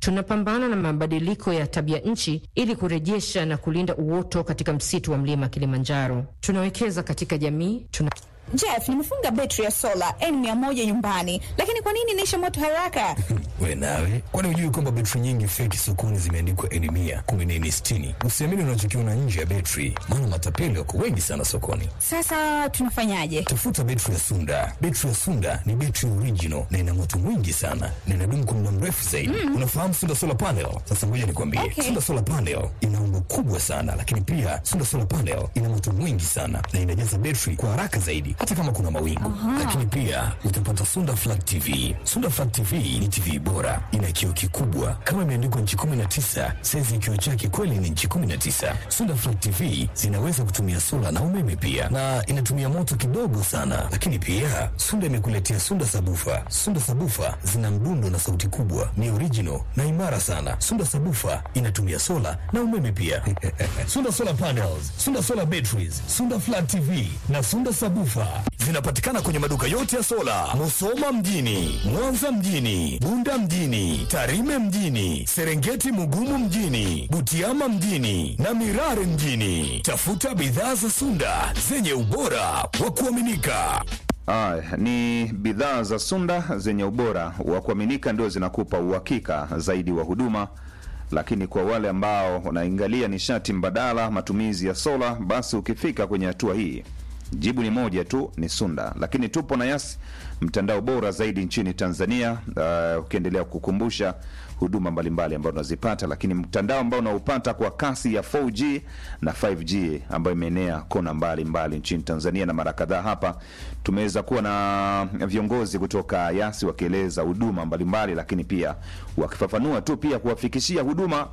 tunapambana na mabadiliko ya tabia nchi ili kurejesha na kulinda uoto katika msitu wa mlima Kilimanjaro. Tunawekeza katika jamii tuna Jeff, nimefunga betri ya sola N100 nyumbani, lakini kwa nini inaisha moto haraka? We nawe, kwani hujui kwamba betri nyingi feki sokoni zimeandikwa N100, kumbe ni N60? Usiamini unachokiona nje ya betri, maana matapeli wako wengi sana sokoni. Sasa tunafanyaje? Tafuta betri ya Sunda. Betri ya Sunda ni betri original na ina moto mwingi sana na inadumu kwa muda mrefu zaidi. Mm. Unafahamu Sunda Solar Panel? Sasa ngoja nikwambie. Okay. Sunda Solar Panel ina umbo kubwa sana, lakini pia Sunda Solar Panel ina moto mwingi sana na inajaza betri kwa haraka zaidi hata kama kuna mawingu. Lakini pia utapata Sunda Flat TV. Sunda Flat TV ni TV bora, ina kioo kikubwa kama imeandikwa nchi 19, saizi ya kioo chake kweli ni nchi 19. Sunda Flat TV zinaweza kutumia sola na umeme pia, na inatumia moto kidogo sana. Lakini pia Sunda imekuletea Sunda Sabufa. Sunda Sabufa zina mdundo na sauti kubwa, ni original na imara sana. Sunda Sabufa inatumia sola na umeme pia. Sunda Solar Panels, Sunda Solar Batteries, Sunda Flat TV na Sunda Sabufa zinapatikana kwenye maduka yote ya sola, Musoma mjini, Mwanza mjini, Bunda mjini, Tarime mjini, Serengeti Mugumu mjini, Butiama mjini na Mirare mjini. Tafuta bidhaa za Sunda zenye ubora wa kuaminika. Aya, ni bidhaa za Sunda zenye ubora wa kuaminika ndio zinakupa uhakika zaidi wa huduma, lakini kwa wale ambao wanaangalia nishati mbadala, matumizi ya sola, basi ukifika kwenye hatua hii jibu ni moja tu, ni Sunda. Lakini tupo na Yas, mtandao bora zaidi nchini Tanzania, uh, ukiendelea kukumbusha huduma mbalimbali ambazo unazipata, lakini mtandao ambao unaupata kwa kasi ya 4G na 5G ambayo imeenea kona mbalimbali mbali nchini Tanzania, na mara kadhaa hapa tumeweza kuwa na viongozi kutoka Yasi wakieleza huduma mbalimbali, lakini pia wakifafanua tu pia kuwafikishia huduma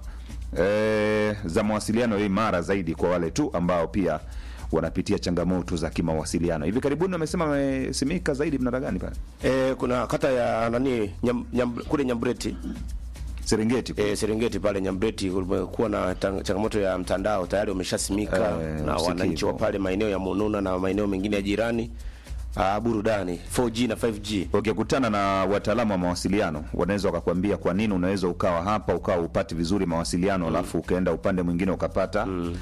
eh, za mawasiliano imara zaidi kwa wale tu ambao pia wanapitia changamoto za kimawasiliano. Hivi karibuni wamesema wamesimika zaidi mnara gani pale E, kuna kata ya nani nyam, nyam, kule Nyambreti Serengeti? e, Serengeti pale Nyambreti kulikuwa na tang- changamoto ya mtandao tayari wameshasimika Eh, na usikivu. wananchi wa pale maeneo ya Mununa na maeneo mengine ya jirani ah, burudani 4G na 5G. Ukikutana na wataalamu wa mawasiliano wanaweza wakakwambia kwa nini unaweza ukawa hapa ukawa upati vizuri mawasiliano alafu ukaenda upande mwingine ukapata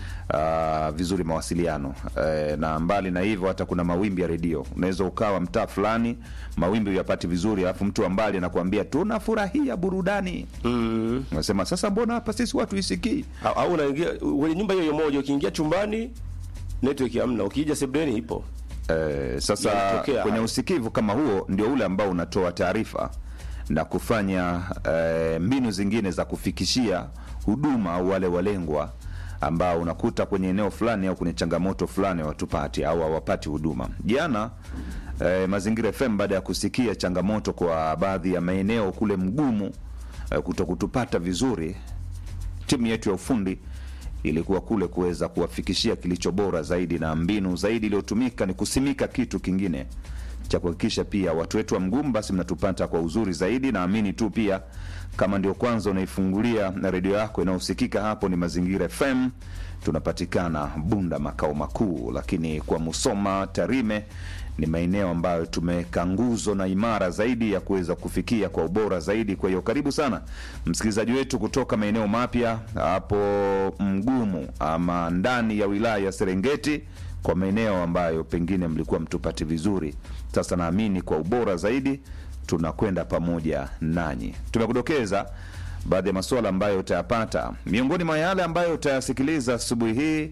ah, vizuri mawasiliano eh, na mbali na hivyo hata kuna mawimbi ya redio unaweza ukawa mtaa fulani mawimbi uyapati vizuri alafu mtu wa mbali anakuambia tunafurahia burudani Mm. unasema sasa mbona hapa sisi watu isikii Au, au unaingia kwenye nyumba hiyo hiyo moja ukiingia chumbani network hamna, ukija sebuleni ipo. Eh, sasa Yanatokea kwenye haya. usikivu kama huo ndio ule ambao unatoa taarifa na kufanya eh, mbinu zingine za kufikishia huduma au wale walengwa ambao unakuta kwenye eneo fulani au kwenye changamoto fulani watupati au hawapati huduma. Jana eh, Mazingira FM baada ya kusikia changamoto kwa baadhi ya maeneo kule mgumu eh, kutokutupata vizuri, timu yetu ya ufundi ilikuwa kule kuweza kuwafikishia kilicho bora zaidi, na mbinu zaidi iliyotumika ni kusimika kitu kingine cha kuhakikisha pia watu wetu wa mgumu basi mnatupata kwa uzuri zaidi. Naamini tu pia kama ndio kwanza unaifungulia na redio yako inayosikika hapo ni Mazingira FM, tunapatikana Bunda makao makuu, lakini kwa Musoma, Tarime ni maeneo ambayo tumeweka nguzo na imara zaidi ya kuweza kufikia kwa ubora zaidi. Kwa hiyo karibu sana msikilizaji wetu kutoka maeneo mapya hapo mgumu ama ndani ya wilaya ya Serengeti, kwa maeneo ambayo pengine mlikuwa mtupati vizuri. Sasa naamini kwa ubora zaidi tunakwenda pamoja nanyi. Tumekudokeza baadhi ya masuala ambayo utayapata miongoni mwa yale ambayo utayasikiliza asubuhi hii.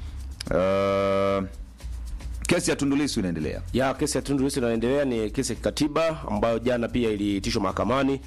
Uh, kesi ya Tundu Lissu inaendelea. ya kesi ya Tundu Lissu inaendelea. Ni kesi ya kikatiba ambayo jana pia iliitishwa mahakamani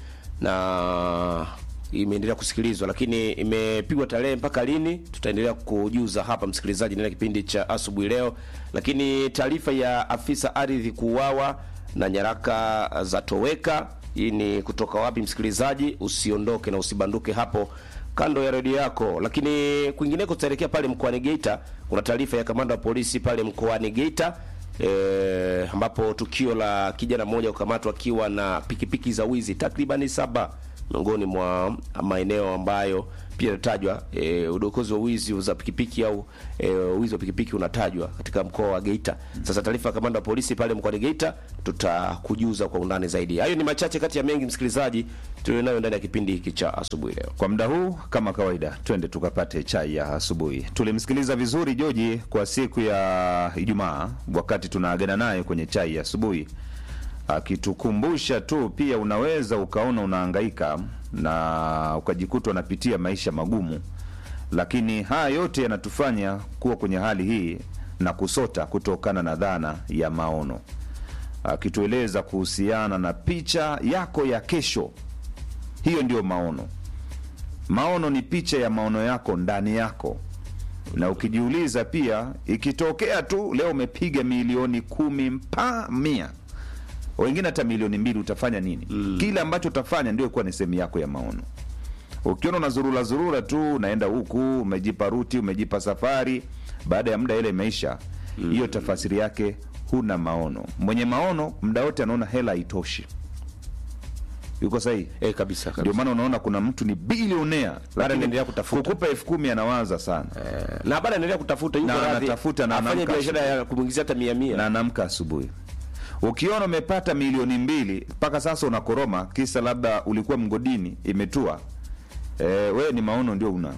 na imeendelea kusikilizwa, lakini imepigwa tarehe mpaka lini, tutaendelea kujuza hapa msikilizaji, ndani ya kipindi cha asubuhi leo. Lakini taarifa ya afisa ardhi kuuawa na nyaraka za toweka, hii ni kutoka wapi msikilizaji? Usiondoke na usibanduke hapo kando ya redio yako. Lakini kwingineko tutaelekea pale mkoani Geita, kuna taarifa ya kamanda wa polisi pale mkoani Geita e, ambapo tukio la kijana mmoja kukamatwa akiwa na pikipiki za wizi takribani saba miongoni mwa maeneo ambayo pia inatajwa e, udokozi wa wizi za pikipiki au e, wizi wa pikipiki unatajwa katika mkoa wa Geita. Sasa taarifa ya kamanda wa polisi pale mkoani Geita tutakujuza kwa undani zaidi. Hayo ni machache kati ya mengi, msikilizaji, tulionayo ndani ya kipindi hiki cha asubuhi leo. Kwa muda huu kama kawaida, twende tukapate chai ya asubuhi. Tulimsikiliza vizuri Joji kwa siku ya Ijumaa wakati tunaagana naye kwenye chai ya asubuhi, akitukumbusha tu pia unaweza ukaona unahangaika na ukajikuta unapitia maisha magumu, lakini haya yote yanatufanya kuwa kwenye hali hii na kusota kutokana na dhana ya maono, akitueleza kuhusiana na picha yako ya kesho. Hiyo ndiyo maono. Maono ni picha ya maono yako ndani yako, na ukijiuliza pia, ikitokea tu leo umepiga milioni kumi mpa mia, wengine hata milioni mbili, utafanya nini? Kile ambacho utafanya ndio kuwa ni sehemu yako ya maono. Ukiona unazurura zurura tu, unaenda huku, umejipa ruti, umejipa safari, baada ya muda ile imeisha, hiyo tafasiri yake huna maono. Mwenye maono muda wote anaona hela haitoshi. Yuko sahihi? E, kabisa, Ndio kabisa. maana unaona kuna mtu ni bilionea lakini anaendelea kutafuta. kukupa elfu kumi anawaza sana na bado anaendelea kutafuta, yuko Na radhi anatafuta na afanye anamka biashara ya kumwingizia hata mia mia na anaamka asubuhi. Ukiona umepata milioni mbili mpaka sasa unakoroma, kisa labda ulikuwa mgodini imetua, e, wewe ni maono ndio una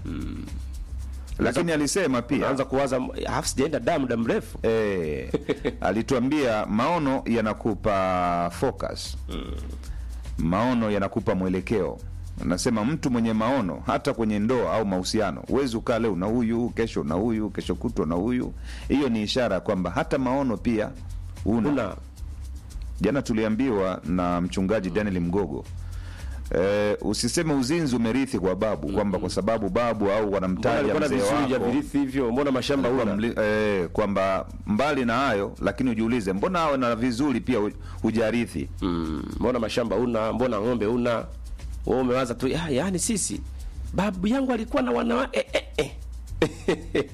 lakini alisema pia anaanza kuwaza hafu sijaenda da muda mrefu Eh, alituambia maono yanakupa focus, maono yanakupa mwelekeo. Nasema mtu mwenye maono hata kwenye ndoa au mahusiano, huwezi ukaa leo na huyu, kesho na huyu, kesho kutwa na huyu. Hiyo ni ishara kwamba hata maono pia una. una Jana tuliambiwa na mchungaji Daniel Mgogo Eh, usiseme uzinzi umerithi kwa babu kwamba kwa sababu babu au mbona wanamtaja alikuwa na mzee vizuri vya wako virithi hivyo, mbona mashamba Alikuwa una mli- eh, kwamba mbali na hayo lakini ujiulize mbona awe na vizuri pia hu- hujarithi Mm, mbona mashamba una, mbona ng'ombe una? Wewe umewaza tu ya, yani sisi babu yangu alikuwa na wana eh, eh, eh.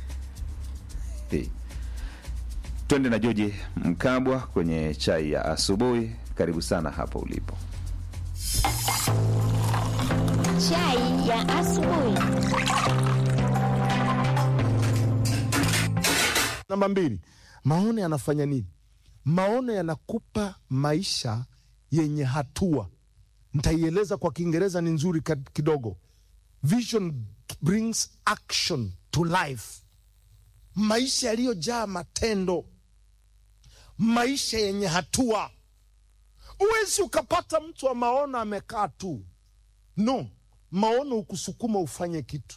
Eh. twende na Joji Mkabwa kwenye chai ya asubuhi karibu sana hapo ulipo Chai ya asubuhi. Namba mbili, maono yanafanya nini? Maono yanakupa maisha yenye hatua. Nitaieleza kwa Kiingereza, ni nzuri kad- kidogo. Vision brings action to life, maisha yaliyojaa matendo, maisha yenye hatua. Huwezi ukapata mtu wa maono amekaa tu, no. Maono hukusukuma ufanye kitu,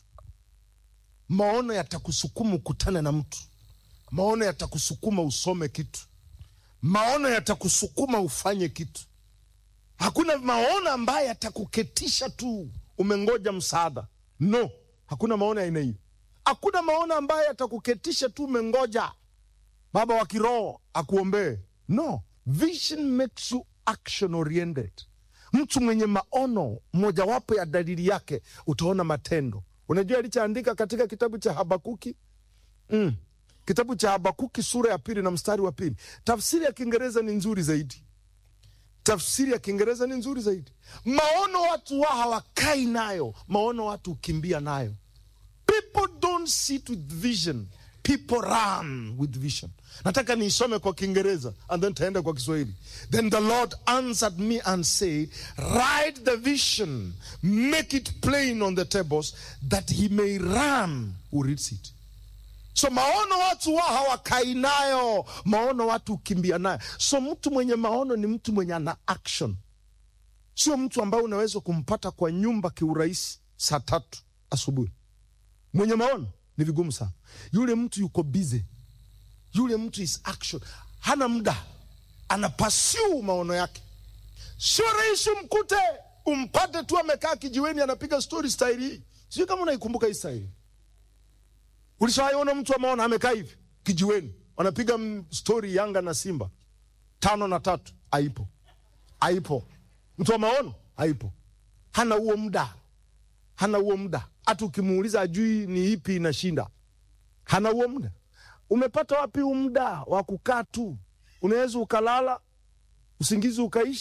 maono yatakusukuma ukutane na mtu maono yatakusukuma usome kitu, maono yatakusukuma ufanye kitu. Hakuna maono ambayo yatakuketisha tu umengoja msaada. No, hakuna maono ya aina hiyo. Hakuna maono ambayo yatakuketisha tu umengoja baba wa kiroho akuombee. No, vision makes you action oriented. Mtu mwenye maono, mojawapo ya dalili yake utaona matendo. Unajua alichoandika katika kitabu cha Habakuki mm. Kitabu cha Habakuki sura ya pili na mstari wa pili. Tafsiri ya Kiingereza ni nzuri zaidi. Tafsiri ya Kiingereza ni nzuri zaidi. Maono watu wa hawakai nayo, maono watu hukimbia nayo. People don't sit with vision, people run with vision. Nataka niisome kwa Kiingereza and then taenda kwa Kiswahili. Then the Lord answered me and said, write the vision, make it plain on the tables that he may run who reads it. So maono watu wa hawakai nayo, maono watu hukimbia nayo. So mtu mwenye maono ni mtu mwenye ana action, sio mtu ambaye unaweza kumpata kwa nyumba kiurahisi saa tatu asubuhi. Mwenye maono ni vigumu sana. Yule mtu yuko busy, yule mtu is action, hana muda, ana pursue maono yake. Sio rahisi umkute umpate tu amekaa kijiweni anapiga story style hii. Sijui kama unaikumbuka hii style. Ulishawaiona mtu wa maono amekaa hivi kijiweni, wanapiga mm, stori Yanga na Simba tano na tatu? Haipo, haipo. Mtu wa maono haipo, hana huo muda, hana huo muda. Hata ukimuuliza ajui ni ipi inashinda, hana huo muda. Umepata wapi huu muda wa kukaa tu? Unaweza ukalala usingizi ukaisha,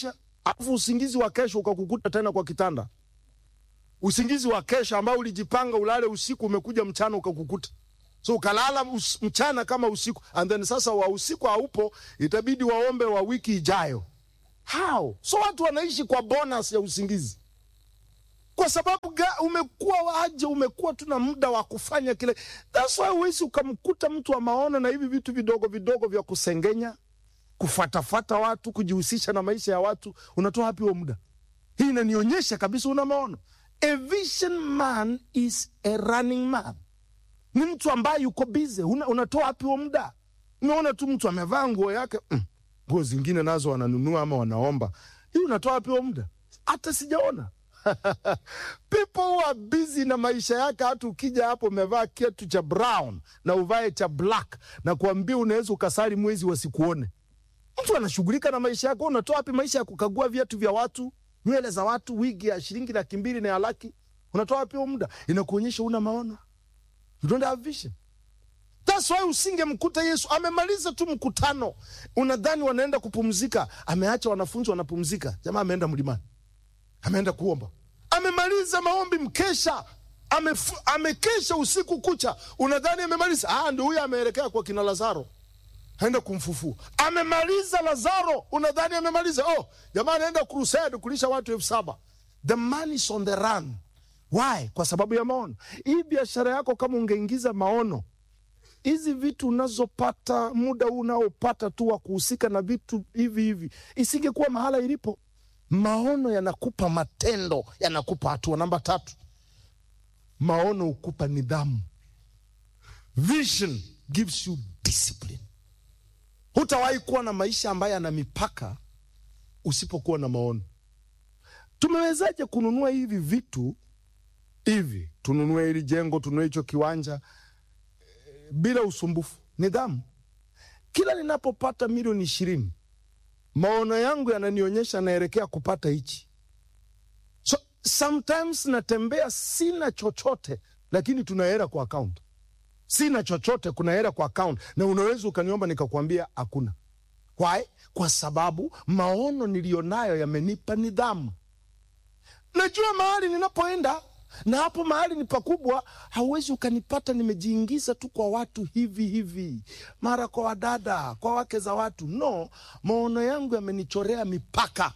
alafu usingizi wa kesho ukakukuta tena kwa kitanda. Usingizi wa kesho ambao ulijipanga ulale usiku umekuja mchana ukakukuta. So ukalala us, mchana kama usiku and then sasa wa usiku haupo, itabidi waombe wa wiki ijayo. How? So watu wanaishi kwa bonus ya usingizi kwa sababu ga, umekuwa waje, umekuwa tuna muda wa kufanya kile. That's why huwezi ukamkuta mtu wa maono na hivi vitu vidogo vidogo vya kusengenya, kufatafata watu, kujihusisha na maisha ya watu. Unatoa wapi huo muda? Hii inanionyesha kabisa una maono. A vision man is a running man, ni mtu ambaye yuko busy. Una, unatoa wapi huo muda? Umeona tu mtu amevaa nguo yake mm, nguo zingine nazo wananunua ama wanaomba. Hii unatoa wapi huo muda? Hata sijaona people who are busy na maisha yake. Hata ukija hapo umevaa kiatu cha brown na uvae cha black na kuambia unaweza ukasali mwezi wasikuone. Mtu anashughulika na maisha yake. Unatoa wapi maisha ya kukagua viatu vya watu, nywele za watu, wigi ya shilingi laki mbili na ya laki? Unatoa wapi huo muda? Inakuonyesha una maono, you don't have vision. That's why usingemkuta Yesu amemaliza tu mkutano, unadhani wanaenda kupumzika, ameacha wanafunzi wanapumzika. Jamaa ameenda mlimani ameenda kuomba, amemaliza maombi mkesha, amefu, amekesha usiku kucha, unadhani amemaliza? Ah, ndio huyo ameelekea kwa kina Lazaro, aenda kumfufua. Amemaliza Lazaro, unadhani amemaliza? Oh, jamaa anaenda crusade kulisha watu elfu saba. The man is on the run. Why? Kwa sababu ya maono. Hii biashara yako kama ungeingiza maono, hizi vitu unazopata, muda unaopata tu wa kuhusika na vitu hivi hivi, isingekuwa mahala ilipo. Maono yanakupa matendo, yanakupa hatua. Namba tatu, maono hukupa nidhamu. Vision gives you discipline. Hutawahi kuwa na maisha ambayo yana mipaka usipokuwa na maono. Tumewezaje kununua hivi vitu hivi? Tununue hili jengo, tununue hicho kiwanja e, bila usumbufu. Nidhamu. Kila ninapopata milioni ishirini maono yangu yananionyesha naelekea kupata hichi. So sometimes natembea sina chochote, lakini tuna hela kwa account. Sina chochote, kuna hela kwa account, na unaweza ukaniomba nikakwambia hakuna. Why? Kwa sababu maono niliyonayo yamenipa nidhamu. Najua mahali ninapoenda na hapo mahali ni pakubwa. Hauwezi ukanipata nimejiingiza tu kwa watu hivi hivi, mara kwa wadada, kwa wake za watu. No, maono yangu yamenichorea mipaka.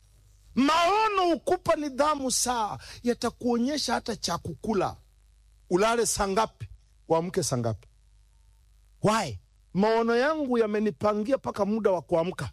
Maono hukupa nidhamu, saa yatakuonyesha hata cha kukula, ulale saa ngapi, uamke saa ngapi. Why? Maono yangu yamenipangia mpaka muda wa kuamka.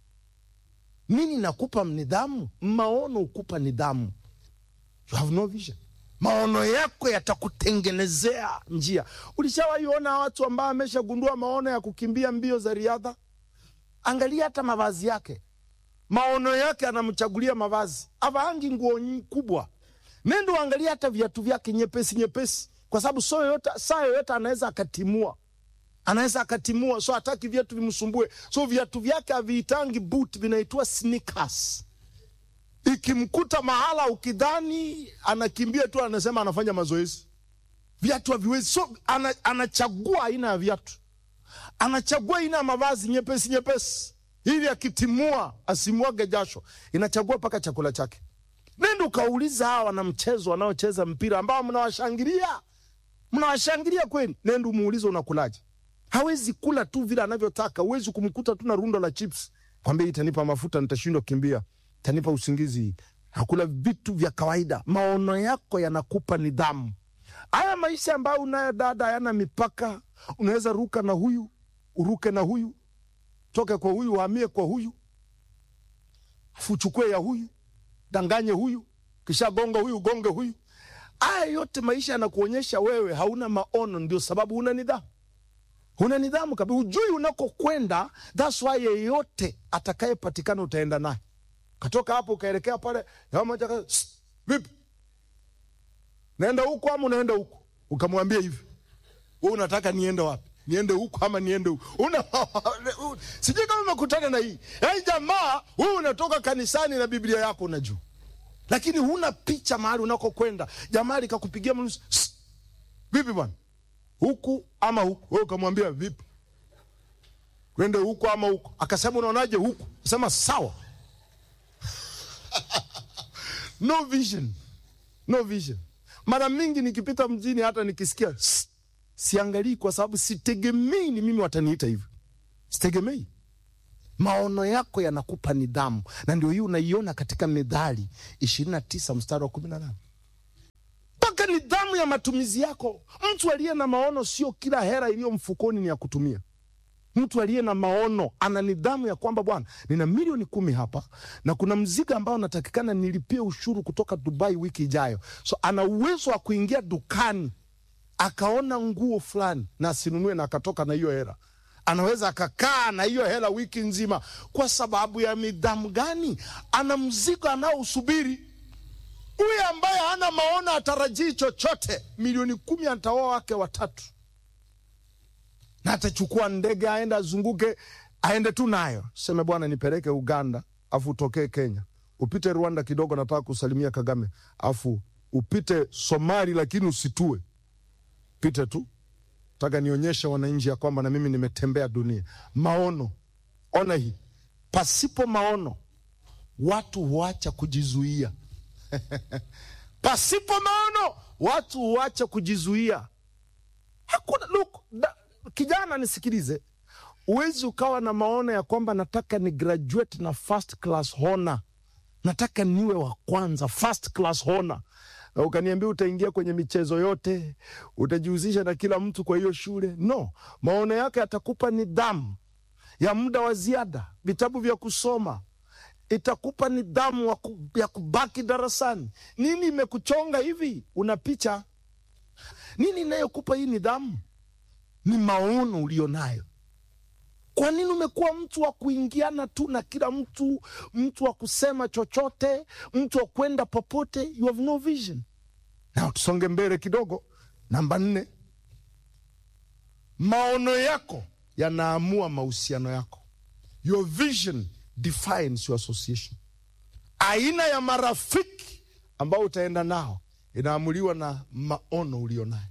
Nini nakupa nidhamu? Maono hukupa nidhamu. You have no vision. Maono yako yatakutengenezea njia. Ulishawaiona watu ambao ameshagundua maono ya kukimbia mbio za riadha? Angalia hata mavazi yake, maono yake anamchagulia mavazi, avaangi nguo kubwa. Nendo angalia hata viatu vyake nyepesi nyepesi, kwa sababu so yoyote, saa yoyote anaweza akatimua, anaweza akatimua, so hataki viatu vimsumbue. So viatu vyake haviitangi boot, vinaitwa sneakers ikimkuta mahala ukidhani anakimbia tu, anasema anafanya mazoezi. Viatu haviwezi, so ana, anachagua aina ya viatu, anachagua aina ya mavazi nyepesi nyepesi, ili akitimua asimwage jasho. Inachagua mpaka chakula chake. Nenda ukauliza hawa wana mchezo wanaocheza mpira ambao mnawashangilia, mnawashangilia kweli, nenda umuulize unakulaje. Hawezi kula tu vile anavyotaka. Huwezi kumkuta tu na rundo la chips, kwambia itanipa mafuta, nitashindwa kukimbia tanipa usingizi. Hakula vitu vya kawaida. Maono yako yanakupa nidhamu. Haya maisha ambayo unayo dada, hayana mipaka. Unaweza ruka na huyu uruke na huyu, toke kwa huyu uhamie kwa huyu, afu uchukue ya huyu, danganye huyu, kisha gonga huyu, gonge huyu. Haya yote maisha yanakuonyesha wewe hauna maono, ndio sababu una nidhamu una nidhamu kabisa, ujui unakokwenda. That's why yeyote atakayepatikana utaenda naye katoka hapo ukaelekea pale moja, vipi, naenda huku ama unaenda huku? Ukamwambia hivi, wewe unataka niende wapi? Niende huku ama niende huku? Una sijui kama umekutana na hii hey, jamaa wewe unatoka kanisani na Biblia yako unajua, lakini huna picha mahali unakokwenda. Jamaa likakupigia mnusu, vipi bwana, huku ama huku? Wewe ukamwambia vipi, twende huku ama huku? Akasema unaonaje huku? Sema sawa no vision no vision mara mingi nikipita mjini hata nikisikia "Sst", siangalii kwa sababu sitegemei ni mimi wataniita hivyo sitegemei maono yako yanakupa nidhamu na ndio hii unaiona katika methali ishirini na tisa mstari wa kumi na nane mpaka nidhamu ya matumizi yako mtu aliye na maono sio kila hera iliyo mfukoni ni ya kutumia mtu aliye na maono ana nidhamu ya kwamba bwana nina milioni kumi hapa na kuna mzigo ambao natakikana nilipie ushuru kutoka dubai wiki ijayo so ana uwezo wa kuingia dukani akaona nguo fulani na asinunue na akatoka na hiyo hela anaweza akakaa na hiyo hela wiki nzima kwa sababu ya nidhamu gani ana mzigo anaousubiri huyu ambaye hana maono atarajii chochote milioni kumi ataoa wake watatu na atachukua ndege aende azunguke aende tu nayo seme bwana nipeleke uganda afu utokee kenya upite rwanda kidogo nataka kusalimia kagame afu upite somali lakini usitue pite tu taka nionyeshe wananchi ya kwamba na mimi nimetembea dunia maono ona hii pasipo maono watu huacha kujizuia pasipo maono watu huacha kujizuia hakuna look da, kijana nisikilize uwezi ukawa na maono ya kwamba nataka ni graduate na first class honor nataka niwe wa kwanza first class honor na ukaniambia utaingia kwenye michezo yote utajihusisha na kila mtu kwa hiyo shule no maono yake yatakupa nidhamu ya muda wa ziada vitabu vya kusoma itakupa nidhamu wa ku- ya kubaki darasani nini imekuchonga hivi una picha nini inayokupa hii nidhamu ni maono ulio nayo kwa nini umekuwa mtu wa kuingiana tu na kila mtu mtu wa kusema chochote mtu wa kwenda popote you have no vision na tusonge mbele kidogo namba nne maono yako yanaamua mahusiano yako your vision defines your association aina ya marafiki ambao utaenda nao inaamuliwa na maono ulio nayo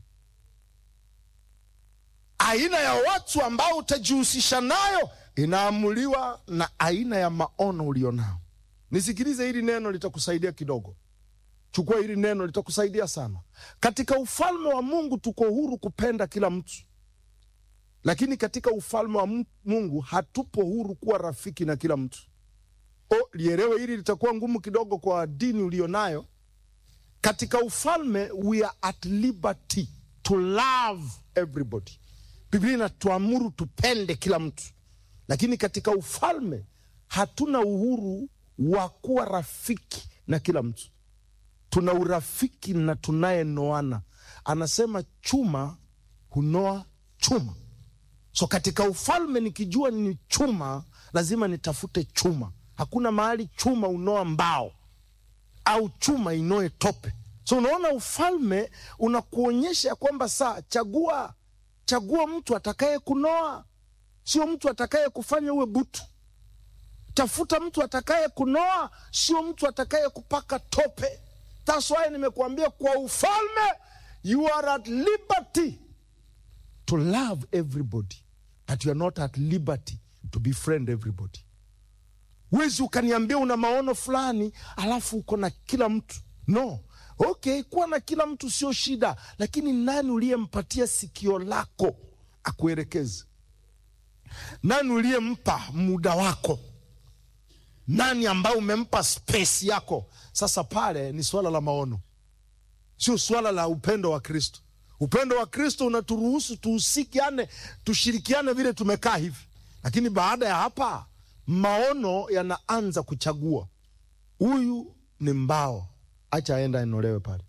aina ya watu ambao utajihusisha nayo inaamuliwa na aina ya maono ulionao nisikilize hili neno litakusaidia kidogo chukua hili neno litakusaidia sana katika ufalme wa mungu tuko huru kupenda kila mtu lakini katika ufalme wa Mu- mungu hatupo huru kuwa rafiki na kila mtu o lielewe hili litakuwa ngumu kidogo kwa dini ulionayo katika ufalme we are at liberty to love everybody biblia inatuamuru tupende kila mtu lakini katika ufalme hatuna uhuru wa kuwa rafiki na kila mtu tuna urafiki na tunayenoana anasema chuma hunoa chuma so katika ufalme nikijua ni chuma lazima nitafute chuma hakuna mahali chuma unoa mbao au chuma inoe tope so unaona ufalme unakuonyesha ya kwamba saa chagua chagua mtu atakaye kunoa sio mtu atakaye kufanya uwe butu tafuta mtu atakaye kunoa sio mtu atakaye kupaka tope That's why nimekuambia kwa ufalme you are at liberty to love everybody but you are not at liberty to befriend everybody wezi ukaniambia una maono fulani alafu uko na kila mtu no okay kuwa na kila mtu sio shida lakini nani uliyempatia sikio lako akuelekeze nani uliyempa muda wako nani ambaye umempa space yako sasa pale ni swala la maono sio swala la upendo wa kristo upendo wa kristo unaturuhusu tuhusikiane tushirikiane vile tumekaa hivi lakini baada ya hapa maono yanaanza kuchagua huyu ni mbao acha aenda aenolewe pale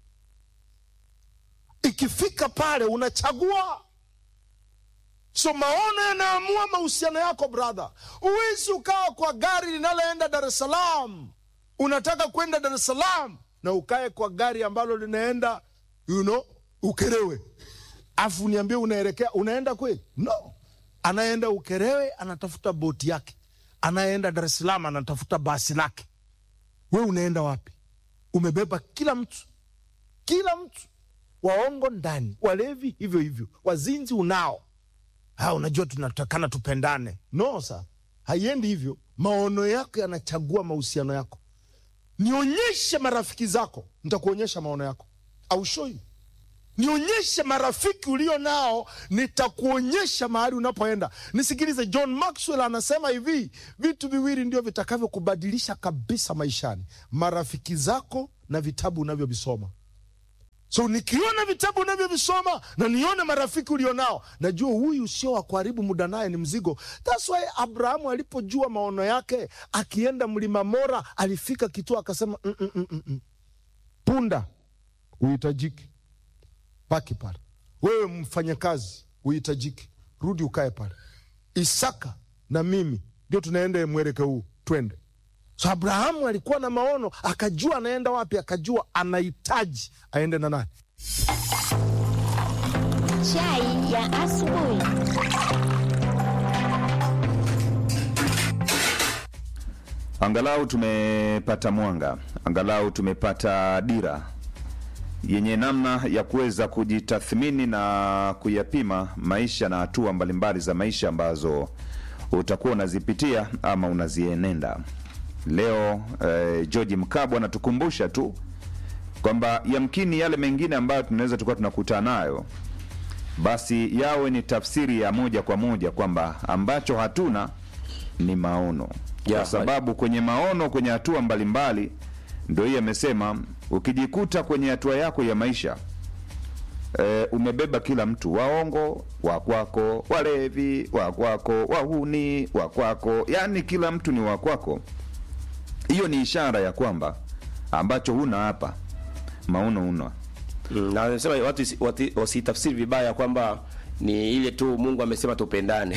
ikifika pale unachagua so maono yanaamua mahusiano yako brother huwezi ukawa kwa gari linaloenda dar es salaam unataka kwenda dar es salaam na ukae kwa gari ambalo linaenda you know, ukerewe afu niambie unaelekea unaenda kweli no anayeenda ukerewe anatafuta boti yake anayeenda dar es salaam anatafuta basi lake we unaenda wapi umebeba kila mtu kila mtu waongo ndani walevi hivyo hivyo wazinzi unao ha, unajua tunatakana tupendane no sa haiendi hivyo maono yako yanachagua mahusiano yako nionyeshe marafiki zako nitakuonyesha maono yako au show you nionyeshe marafiki ulio nao nitakuonyesha mahali unapoenda nisikilize john maxwell anasema hivi vitu viwili ndio vitakavyokubadilisha kabisa maishani marafiki zako na vitabu unavyovisoma so nikiona vitabu unavyovisoma na nione marafiki ulionao najua huyu sio wa kuharibu muda naye ni mzigo thats why abrahamu alipojua maono yake akienda mlima mora alifika kituo akasema mm, mm, mm, mm, mm. punda uhitajiki paki pale wewe mfanyakazi uhitajiki rudi ukae pale isaka na mimi ndio tunaenda mwelekeo huu twende so abrahamu alikuwa na maono akajua anaenda wapi akajua anahitaji aende na nani Chai ya asubuhi. Angalau tumepata mwanga, angalau tumepata dira yenye namna ya kuweza kujitathmini na kuyapima maisha na hatua mbalimbali za maisha ambazo utakuwa unazipitia ama unazienenda. Leo eh, George Mkabwa anatukumbusha tu kwamba yamkini yale mengine ambayo tunaweza tukawa tunakutana nayo basi yawe ni tafsiri ya moja kwa moja kwamba ambacho hatuna ni maono Ya, kwa sababu kwenye maono kwenye hatua mbalimbali ndo hii amesema ukijikuta kwenye hatua yako ya maisha e, umebeba kila mtu waongo wa kwako walevi wa kwako wahuni wa kwako yaani kila mtu ni wa kwako hiyo ni ishara ya kwamba ambacho huna hapa maono una Mm, na anasema watu isi- wati- wasitafsiri vibaya kwamba ni ile tu Mungu amesema tupendane.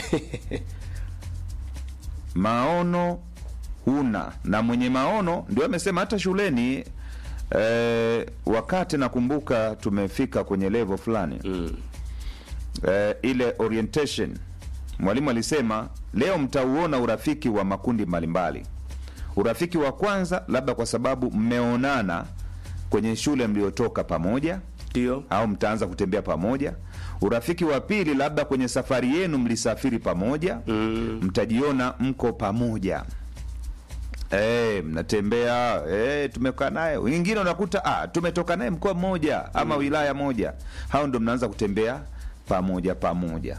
maono huna na mwenye maono ndio amesema hata shuleni eh, wakati nakumbuka tumefika kwenye level fulani mm. eh, ile orientation mwalimu alisema leo mtauona urafiki wa makundi mbalimbali urafiki wa kwanza labda kwa sababu mmeonana kwenye shule mliotoka pamoja Ndio. au mtaanza kutembea pamoja urafiki wa pili labda kwenye safari yenu mlisafiri pamoja mm. mtajiona mko pamoja e, mnatembea e, tumekaa naye wengine unakuta ah, tumetoka naye mkoa mmoja ama wilaya moja hao ndo mnaanza kutembea pamoja pamoja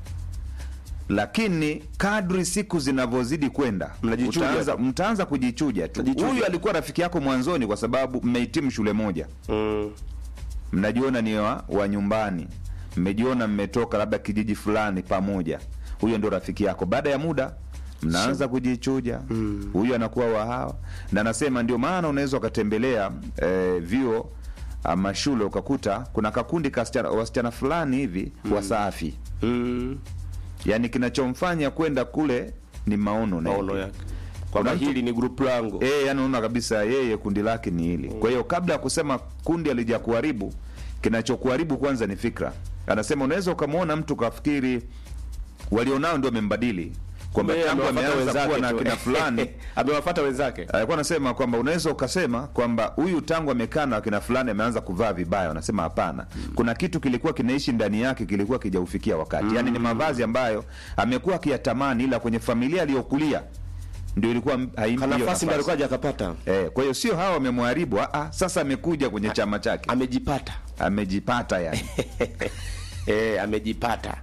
lakini kadri siku zinavyozidi kwenda Mnajichuja utaanza- tu. mtaanza kujichuja tu Mnajichuja. huyu alikuwa rafiki yako mwanzoni kwa sababu mmehitimu shule moja Mm. mnajiona ni wa, wa nyumbani mmejiona mmetoka labda kijiji fulani pamoja huyo ndio rafiki yako baada ya muda mnaanza kujichuja huyu anakuwa wa hawa na anasema ndio maana unaweza ukatembelea eh, vyuo ama shule ukakuta kuna kakundi ka wasichana- wasichana fulani hivi wasafi Mm. yaani kinachomfanya kwenda kule ni maono na Maono yake. yake. Kwamba Kuna mtu- hili ni group langu. Eh, yani unaona kabisa yeye kundi lake ni hili. Kwa hiyo kabla ya kusema kundi alija kuharibu, kinachokuharibu kwanza ni fikra. Anasema unaweza ukamwona mtu kafikiri walionao ndio wamembadili kwamba Yeye tangu amewafuata ameanza kuwa na tu. kina fulani Amewafuata wenzake. alikuwa anasema kwamba unaweza ukasema kwamba huyu tangu amekaa na kina fulani ameanza kuvaa vibaya. Wanasema hapana, kuna kitu kilikuwa kinaishi ndani yake kilikuwa kijaufikia wakati, yaani ni mavazi ambayo amekuwa akiyatamani, ila kwenye familia aliyokulia ndio ilikuwa m- haimpi Kana hiyo nafasi ndio alikuwa hajakapata. Eh, kwa hiyo sio hawa wamemharibu, ah, ah, sasa amekuja kwenye chama chake Amejipata. amejipata yani. Eh, amejipata.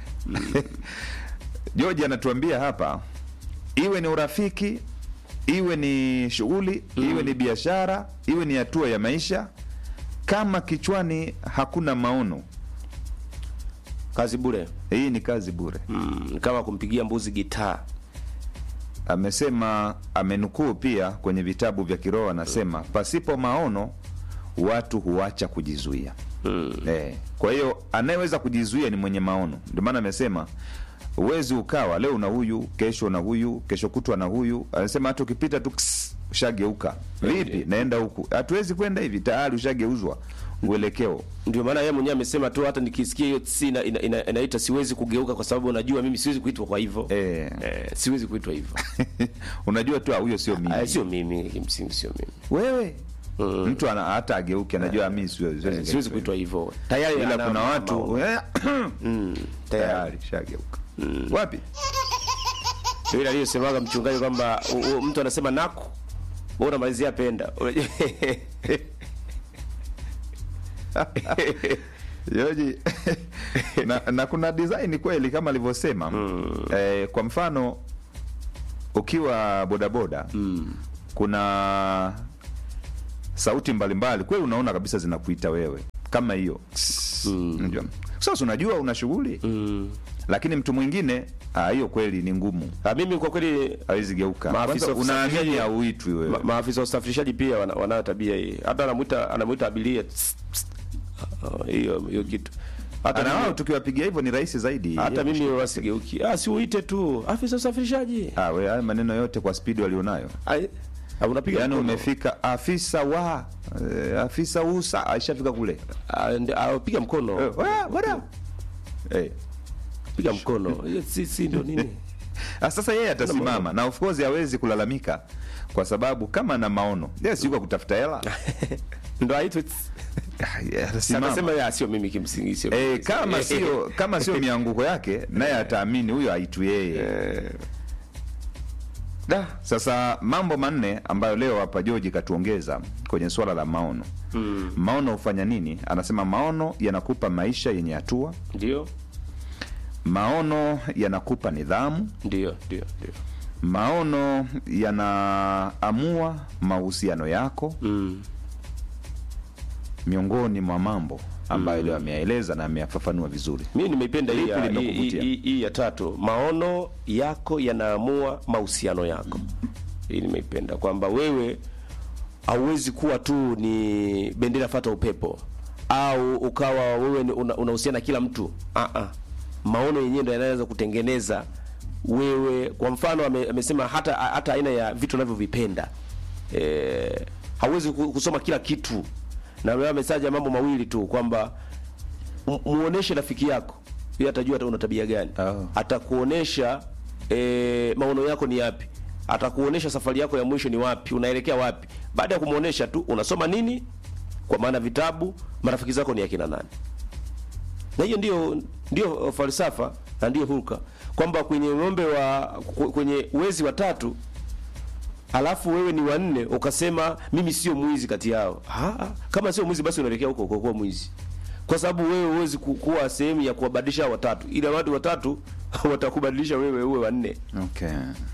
George anatuambia hapa, iwe ni urafiki, iwe ni shughuli, iwe ni biashara, iwe ni hatua ya maisha, kama kichwani hakuna maono, Kazi bure. hii ni kazi bure. Mm, ni kama kumpigia mbuzi gitaa. Amesema, amenukuu pia kwenye vitabu vya kiroho, anasema pasipo maono watu huacha kujizuia. Mm. Eh, kwa hiyo anayeweza kujizuia ni mwenye maono. Ndio maana amesema uwezi ukawa leo na huyu, kesho na huyu, kesho kutwa na huyu. Anasema hata ukipita tu ks, ushageuka. Vipi? Naenda huku. Hatuwezi kwenda hivi, tayari ushageuzwa uelekeo. Ndio maana yeye mwenyewe amesema tu hata nikisikia hiyo si ina, ina, ina, inaita siwezi kugeuka kwa sababu najua mimi siwezi kuitwa kwa hivyo. Eh. Eh, siwezi kuitwa hivyo. Unajua tu ah, huyo sio mimi. Ah, sio mimi, kimsingi sio mimi. Wewe mtu ana hata ageuke anajua mimi siwezi Eh, siwezi siwezi kuitwa hivyo. Tayari ila ana kuna ma- watu maono. eh, Mm, tayari. tayari shageuka. Wapi? Ndio ile aliyosemaga mchungaji kwamba u- u- mtu anasema naku wewe unamalizia penda Yoji na, na kuna design kweli kama alivyosema mm. eh, kwa mfano ukiwa bodaboda mm. kuna sauti mbalimbali kweli unaona kabisa zinakuita wewe kama hiyo mm. sasa unajua una shughuli mm. lakini mtu mwingine ah, hiyo kweli ni ngumu Ah, mimi kwa kweli hawezi geuka Maafisa Kwanza wa unaamini usafirishaji- hauitwi wewe ma, maafisa wa usafirishaji pia wana- wanayo tabia hii hata anamuita anamuita abiria tss, tss. Ah, hiyo hiyo kitu hata na wao mimi, tukiwapigia hivyo ni rahisi zaidi hata mimi wasigeuki ah si uite tu afisa usafirishaji ah, we haya maneno yote kwa spidi walionayo Ai, ah, unapiga yaani mkono. umefika afisa wa eh, afisa usa aishafika kule Ah, ndi- ah, piga mkono Eh, wa- wada. Eh, piga mkono Hiyo si si ndio nini ah, sasa yeye atasimama na of course hawezi kulalamika kwa sababu kama na maono yeye si yuko kutafuta hela ndo aitwe tss. Ah, yeye atasimama. akasema ya sio mimi kimsingi sio Eh, mimi. kama sio kama sio mianguko yake naye ataamini huyo aitu yeye da sasa mambo manne ambayo leo hapa George katuongeza kwenye swala la maono mm. maono hufanya nini anasema maono yanakupa maisha yenye hatua ndio maono yanakupa nidhamu ndio ndio ndio maono yanaamua mahusiano yako mm. miongoni mwa mambo ambayo leo ameyaeleza na ameyafafanua vizuri mimi nimeipenda hii ya- Lipi hii- limekuvutia? hii hii ya tatu maono yako yanaamua mahusiano yako hii nimeipenda kwamba wewe hauwezi kuwa tu ni bendera fata upepo au ukawa wewe ni- una- unahusiana na kila mtu ah -ah. maono yenyewe ndio yanaweza kutengeneza wewe kwa mfano ame, amesema hata hata aina ya vitu unavyovipenda eh, hauwezi ku- kusoma kila kitu na wewe amesaja mambo mawili tu kwamba mu- muoneshe rafiki yako yeye atajua hata una tabia gani Oh. atakuonesha e, maono yako ni yapi atakuonesha safari yako ya mwisho ni wapi unaelekea wapi baada ya kumuonesha tu unasoma nini kwa maana vitabu marafiki zako ni akina nani na hiyo ndio ndio falsafa na ndio hulka kwamba kwenye ng'ombe wa ku- kwenye wezi watatu alafu wewe ni wanne ukasema mimi sio mwizi kati yao ah, kama sio mwizi basi unaelekea huko kwa kuwa mwizi kwa sababu wewe huwezi ku- kuwa sehemu ya kuwabadilisha hao watatu ila watu watatu watakubadilisha wewe uwe wanne okay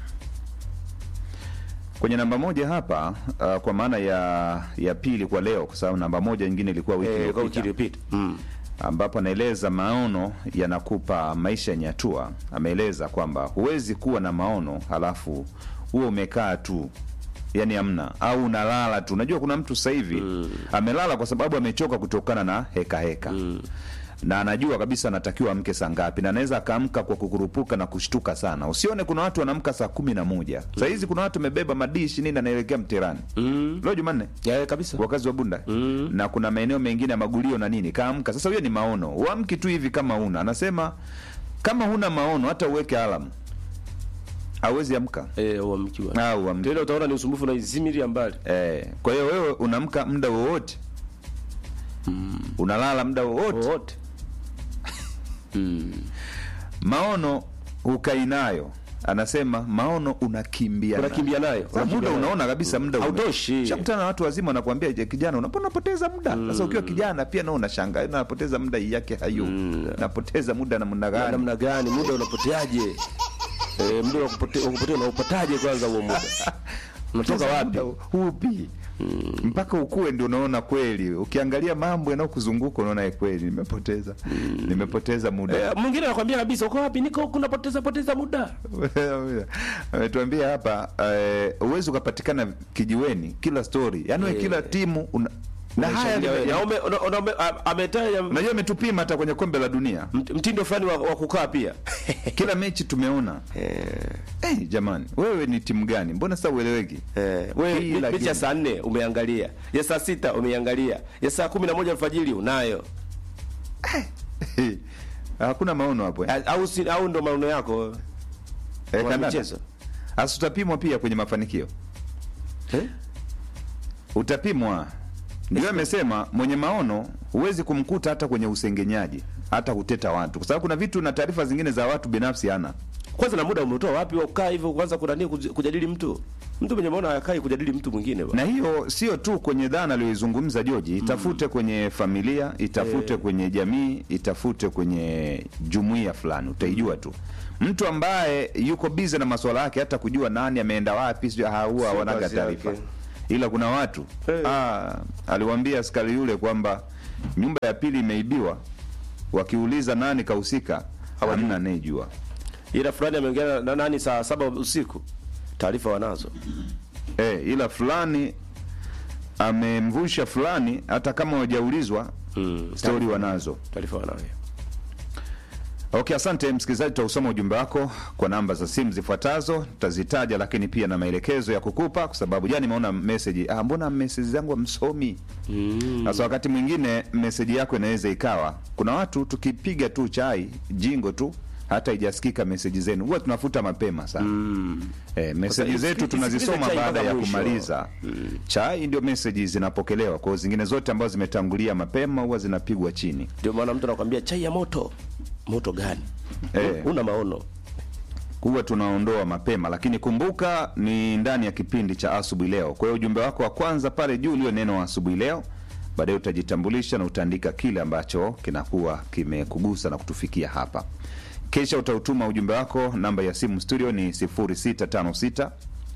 kwenye namba moja hapa uh, kwa maana ya ya pili kwa leo kwa sababu namba moja nyingine ilikuwa wiki eh, kwa wiki iliyopita iliyopita mm. ambapo anaeleza maono yanakupa maisha yenye hatua ameeleza kwamba huwezi kuwa na maono halafu huo umekaa tu yani amna au unalala tu unajua kuna mtu sasa hivi mm. amelala kwa sababu amechoka kutokana na heka heka mm na anajua kabisa anatakiwa amke saa ngapi na anaweza akaamka kwa kukurupuka na kushtuka sana usione kuna watu wanaamka saa kumi na moja saa hizi kuna watu wamebeba madishi nini anaelekea mterani mm. leo jumanne yeah, kabisa wakazi wa bunda mm. na kuna maeneo mengine ya magulio na nini kaamka sasa huyo ni maono uamki tu hivi kama una anasema kama huna maono hata uweke alam hawezi amka eh, uamkiwa au amke. tena utaona ni usumbufu na izimiri ya mbali eh, kwa hiyo wewe unaamka muda wowote unalala muda wowote wote maono hukai nayo anasema maono unakimbia nayo. unakimbia nayo Sasa Unakimbia muda nayo. unaona kabisa muda ume- Hautoshi. Shakutana na watu wazima wanakuambia "Je, kijana unapona unapoteza muda sasa ukiwa kijana pia nao unashangaa napoteza muda yake hayo napoteza muda namna Na gani namna gani muda unapoteaje eh, muda unapotea unapotea unaupataje kwanza huo muda unatoka Sasa wapi muda hupi mpaka ukue ndio unaona kweli ukiangalia mambo yanayokuzunguka unaona "Eh, kweli nimepoteza nimepoteza muda Eh, mwingine anakwambia kabisa uko wapi niko huku napoteza poteza muda ametuambia hapa eh, uwezi ukapatikana kijiweni kila story yaani we kila timu una, na haya Unaishangilia wewe. ni- Na ume- una- una- ume- a- ametaja unajua ametupima hata kwenye kombe la dunia mt- mtindo fulani wa, wa kukaa pia kila mechi tumeona eh, jamani wewe ni timu gani mbona sasa ueleweki Eh, we Kila mechi ya game. saa nne umeangalia ya saa sita umeangalia ya saa kumi na moja alfajiri unayo hakuna maono hapo eh. A- au, si, au ndo maono yako Eh, Mwana kandanda. michezo. Hasa utapimwa pia kwenye mafanikio eh? utapimwa ndio amesema mwenye maono huwezi kumkuta hata kwenye usengenyaji hata kuteta watu kwa sababu kuna vitu na taarifa zingine za watu binafsi hana kwanza na muda umetoa wapi wa kukaa hivyo kwanza kunani kujadili mtu mtu mwenye maana hakai kujadili mtu mwingine bwana. na hiyo sio tu kwenye dhana aliyoizungumza Joji, itafute kwenye familia, itafute kwenye jamii, itafute kwenye jumuiya fulani, utaijua tu. Mtu ambaye yuko bize na masuala yake, hata kujua nani ameenda wapi, sio haua Sio wanaga kazi taarifa. yake. Ila kuna watu Eh. ah, aliwaambia askari yule kwamba nyumba ya pili imeibiwa, wakiuliza nani kahusika, hamna anayejua. Ila fulani ameongea na- na nani saa saba usiku, taarifa wanazo. Eh, ila fulani amemvusha fulani, hata kama wajaulizwa Mm, stori wanazo. taarifa wanayo. Okay, asante msikilizaji, tutausoma ujumbe wako kwa namba za simu zifuatazo, tutazitaja lakini pia na maelekezo ya kukupa, kwa sababu jana nimeona message, ah, mbona message zangu hamsomi? Sasa wakati mwingine message yako inaweza ikawa, kuna watu tukipiga tu chai jingo tu hata ijasikika message zenu, huwa tunafuta mapema sana eh, message Sasa zetu isikilize tunazisoma chai baada mpaka ya mwisho. kumaliza chai, ndio message zinapokelewa. Kwa hiyo zingine zote ambazo zimetangulia mapema huwa zinapigwa chini. Ndio maana mtu anakuambia chai ya moto. Moto gani? Eh. Una maono. huwa tunaondoa mapema, lakini kumbuka ni ndani ya kipindi cha asubuhi leo. Kwa hiyo ujumbe wako wa kwanza pale juu ulio neno asubuhi leo, baadaye utajitambulisha na utaandika kile ambacho kinakuwa kimekugusa na kutufikia hapa. Kisha utautuma ujumbe wako. Namba ya simu studio ni 0656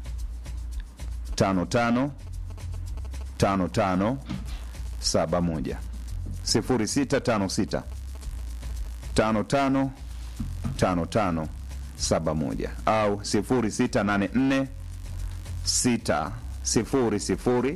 55 55 71 0656 55 5571 au 0684 600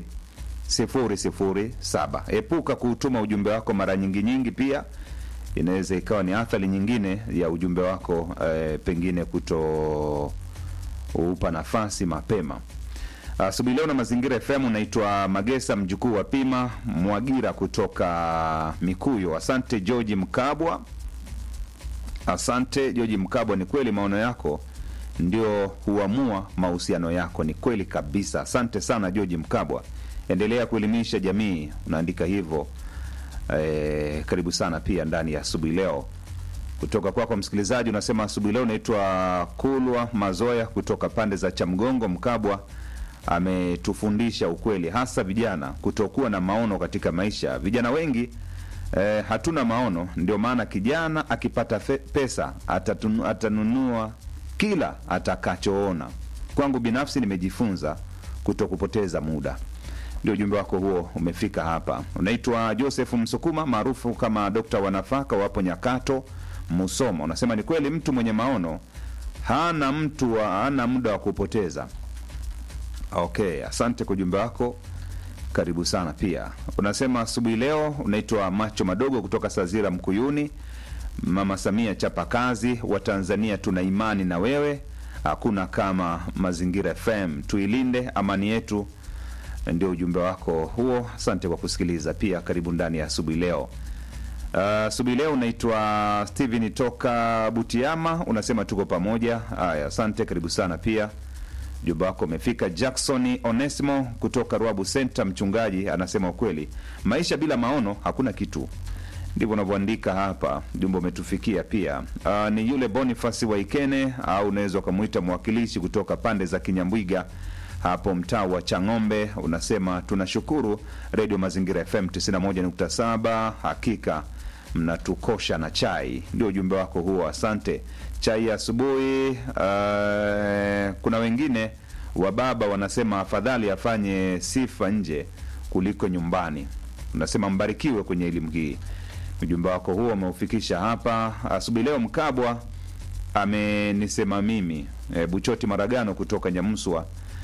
007. Epuka kuutuma ujumbe wako mara nyingi nyingi, pia inaweza ikawa ni athari nyingine ya ujumbe wako eh, pengine kuto upa nafasi mapema. Asubuhi leo na Mazingira FM, unaitwa Magesa mjukuu wa Pima Mwagira kutoka Mikuyo. Asante George Mkabwa. Asante Joji Mkabwa, ni kweli maono yako ndio huamua mahusiano yako. Ni kweli kabisa. Asante sana Joji Mkabwa, endelea kuelimisha jamii. Unaandika hivyo e, karibu sana pia ndani ya asubuhi leo. Kutoka kwako msikilizaji, unasema asubuhi leo unaitwa Kulwa Mazoya kutoka pande za Chamgongo. Mkabwa ametufundisha ukweli, hasa vijana kutokuwa na maono katika maisha. Vijana wengi eh, hatuna maono, ndio maana kijana akipata fe, pesa atatunu, atanunua kila atakachoona. Kwangu binafsi nimejifunza kuto kupoteza muda. Ndio ujumbe wako huo umefika hapa. Unaitwa Joseph Msukuma maarufu kama Dokta wa nafaka, wapo Nyakato, Musoma. Unasema ni kweli, mtu mwenye maono hana mtu wa, hana muda wa kupoteza. Okay, asante kwa ujumbe wako, karibu sana pia. Unasema asubuhi leo unaitwa Macho Madogo kutoka Sazira Mkuyuni. Mama Samia, chapa kazi, wa Tanzania tuna imani na wewe, hakuna kama Mazingira FM, tuilinde amani yetu. Ndio ujumbe wako huo, asante kwa kusikiliza pia. Karibu ndani ya asubuhi leo. Uh, asubuhi leo unaitwa Steven toka Butiama, unasema tuko pamoja. Haya, asante, karibu sana pia. Ujumbe wako umefika. Jackson Onesimo kutoka Ruabu Center, mchungaji, anasema ukweli, maisha bila maono hakuna kitu. Ndivyo unavyoandika hapa, ujumbe umetufikia pia. Uh, ni yule Boniface Waikene au unaweza ukamwita mwakilishi kutoka pande za Kinyambwiga hapo mtaa wa Chang'ombe, unasema tunashukuru Radio Mazingira FM 91.7, hakika mnatukosha na chai. Ndio ujumbe wako huo, asante. Chai ya asubuhi. Uh, kuna wengine wa baba wanasema afadhali afanye sifa nje kuliko nyumbani. Unasema mbarikiwe kwenye elimu hii. Ujumbe wako huo umeufikisha hapa asubuhi leo. Mkabwa amenisema mimi e, Buchoti Maragano kutoka Nyamswa.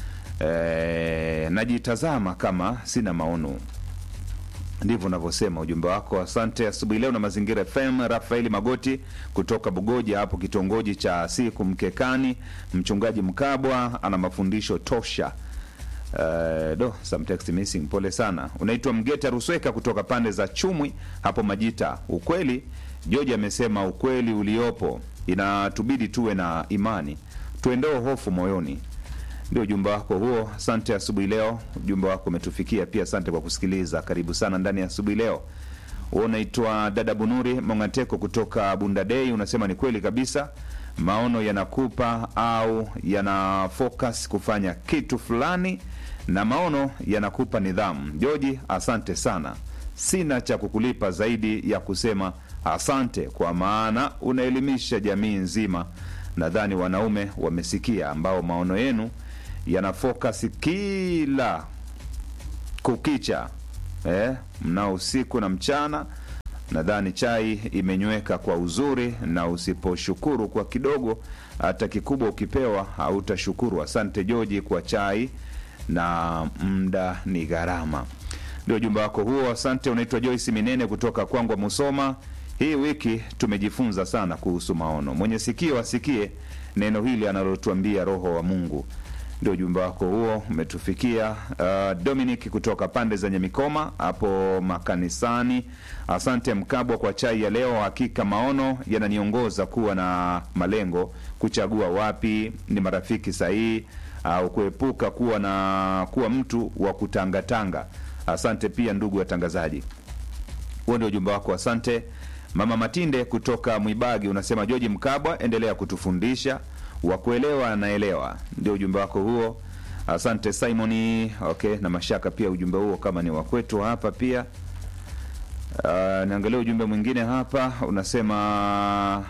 E, najitazama kama sina maono ndivyo unavyosema ujumbe wako. Asante asubuhi leo na Mazingira FM. Rafaeli Magoti kutoka Bugoja hapo kitongoji cha Siku Mkekani. Mchungaji Mkabwa ana mafundisho tosha. Uh, do some text missing, pole sana. Unaitwa Mgeta Rusweka kutoka pande za Chumwi hapo Majita. Ukweli George amesema ukweli uliopo, inatubidi tuwe na imani, tuendoe hofu moyoni ndio ujumbe wako huo. Asante asubuhi leo, ujumbe wako umetufikia pia. Asante kwa kusikiliza, karibu sana ndani ya asubuhi leo. Wewe unaitwa dada Bunuri Mongateko kutoka Bundadei, unasema ni kweli kabisa, maono yanakupa au yana focus kufanya kitu fulani na maono yanakupa nidhamu. Joji, asante sana. Sina cha kukulipa zaidi ya kusema asante, kwa maana unaelimisha jamii nzima. Nadhani wanaume wamesikia, ambao maono yenu yana focus kila kukicha eh, mnao usiku na mchana. Nadhani chai imenyweka kwa uzuri, na usiposhukuru kwa kidogo, hata kikubwa ukipewa hautashukuru. Asante Joji kwa chai, na muda ni gharama. Ndio ujumbe wako huo, asante. Unaitwa Joyce Minene kutoka Kwangwa, Musoma. Hii wiki tumejifunza sana kuhusu maono. Mwenye sikio asikie neno hili analotuambia Roho wa Mungu. Ndio ujumbe wako huo umetufikia. Uh, Dominic kutoka pande za Nyamikoma hapo makanisani. Asante Mkabwa kwa chai ya leo. Hakika maono yananiongoza kuwa na malengo, kuchagua wapi ni marafiki sahihi, au kuepuka kuwa na kuwa mtu wa kutangatanga. Asante pia ndugu watangazaji. Huo ndio ujumbe wako, asante. Mama Matinde kutoka Mwibagi unasema George Mkabwa, endelea kutufundisha wa kuelewa anaelewa. Ndio ujumbe wako huo, asante Simoni. Okay, na mashaka pia ujumbe huo kama ni wa kwetu hapa pia. Uh, niangalia ujumbe mwingine hapa unasema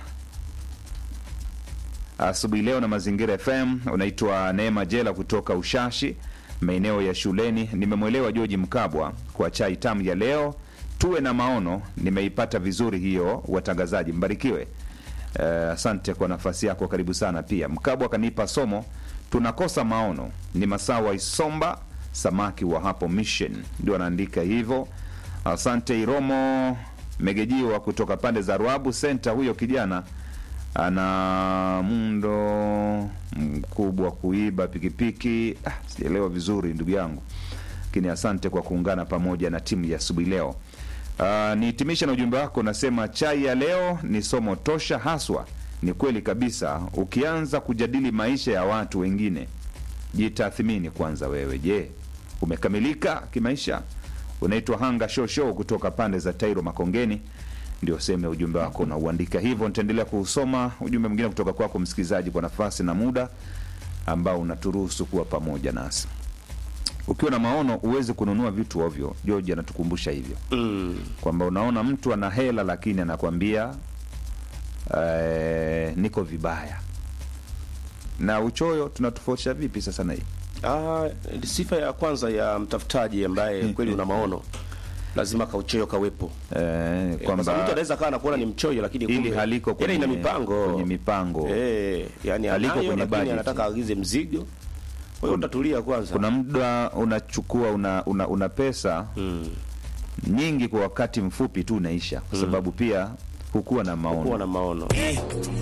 asubuhi leo na Mazingira FM. Unaitwa Neema Jela kutoka Ushashi, maeneo ya shuleni. Nimemwelewa George Mkabwa kwa chai tamu ya leo. Tuwe na maono, nimeipata vizuri hiyo. Watangazaji mbarikiwe. Eh, asante kwa nafasi yako, karibu sana pia. Mkabwa akanipa somo, tunakosa maono. Ni Masawa Isomba samaki wa hapo Mission, ndio anaandika hivyo. Asante Iromo Megejiwa kutoka pande za Ruabu Center. Huyo kijana ana mundo mkubwa kuiba pikipiki. Ah, sijaelewa vizuri ndugu yangu, lakini asante kwa kuungana pamoja na timu ya asubuhi leo. Uh, nihitimishe na ujumbe wako unasema, chai ya leo ni somo tosha haswa. Ni kweli kabisa, ukianza kujadili maisha ya watu wengine, jitathmini kwanza wewe. Je, umekamilika kimaisha? Unaitwa Hanga Show Show kutoka pande za Tairo Makongeni, ndio sehemu ya ujumbe wako unauandika hivyo. Nitaendelea kuusoma ujumbe mwingine kutoka kwako msikilizaji, kwa nafasi na muda ambao unaturuhusu kuwa pamoja nasi. Ukiwa na maono huwezi kununua vitu ovyo. George anatukumbusha hivyo Mm. kwamba unaona mtu ana hela lakini anakwambia eh, niko vibaya. Na uchoyo tunatofautisha vipi sasa na hii? Ah, sifa ya kwanza ya mtafutaji ambaye kweli una maono lazima kauchoyo kawepo. Eh, Eh, kwa sababu mtu kwamba anaweza kawa anakuona ni mchoyo lakini Hili kumbe haliko ile kwenye- ina mipango kwenye mipango. eh, yani Haliko anayo kwenye lakini budget. anataka aagize mzigo. Kwa hiyo utatulia kwanza. kuna muda unachukua una, una, una pesa mm. nyingi kwa wakati mfupi tu unaisha, kwa sababu pia hukuwa na maono. kuwa na maono.